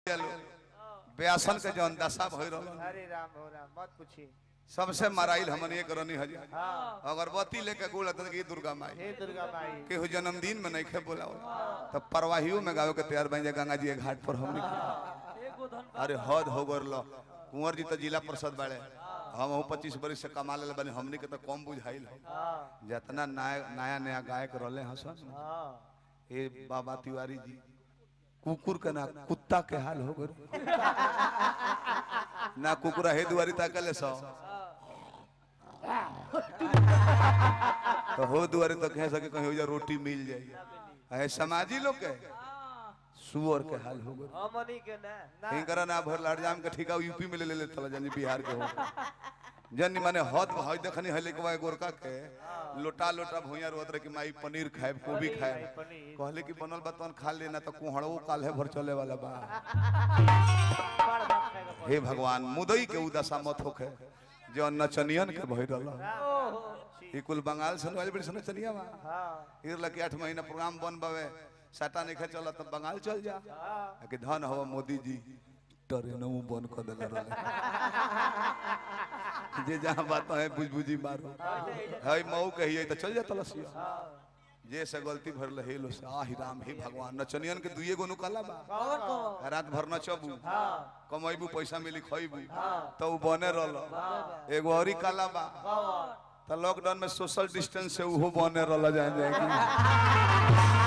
बेसन के जौन दशा भई रहल हरे राम हो राम मत पूछी सबसे मराइल हमन एक रनी हजी हाँ अगरबत्ती लेके गुड़ अतन की दुर्गा माई हे दुर्गा माई केहू जन्मदिन में नहीं खे बोलाओ तब परवाहियों में गावे के तैयार बन जाए गंगा जी के घाट पर हमने एगो धन अरे हद हो गरल कुंवर जी तो जिला परिषद बाड़े हम हूँ पच्चीस बरिस से कमा ले बने हमने के तो कम बुझाइल हो हाँ जितना नया नया नया गायक रहले हसन हाँ ए बाबा तिवारी जी कुकुर के ना कुत्ता के हाल हो गए ना कुकुरा हे दुआरी ताकले सो तो हो दुआरी तो कह सके कहीं हो जा रोटी मिल जाए है समाजी लोग के सुअर के हाल हो गए हमनी के ना ना हिंकरा ना भर लाडजाम के ठिका यूपी में ले ले तला जानी बिहार के हो जन माने हद हई देखनी है लेके बा गोरका के लोटा लोटा भुइया रोत रहे कि माई पनीर खाए गोभी खाए पनीर कहले कि बनल बा तन खा लेना तो कुहड़ो काल है भर चले वाला बा बड़ बात खाएगा हे भगवान मुदई के उदशा मत होखे जो नचनियन के भई रहल ओहो ई कुल बंगाल से वाली बड़ी नचनिया बा हाँ इर लके आठ महीना प्रोग्राम बन बावे साटा नहीं चला तब बंगाल चल जा हाँ कि धन हवा मोदी जी ट्रेनों बंद कर देले रहे जे जहाँ बात है बुझ बुझी मारो है मऊ कहिए तो चल जा तलसिया जे से गलती भर ले हेलो से आहि राम हे भगवान नचनियन के दुइए गो नुकाला बा कौन कौन रात भर नचबू हाँ कमैबू पैसा मिली खइबू हाँ तो उ बने रहल एगो औरी काला बा कौन तो लॉकडाउन में सोशल डिस्टेंस से उहो बने रहल जाए जाए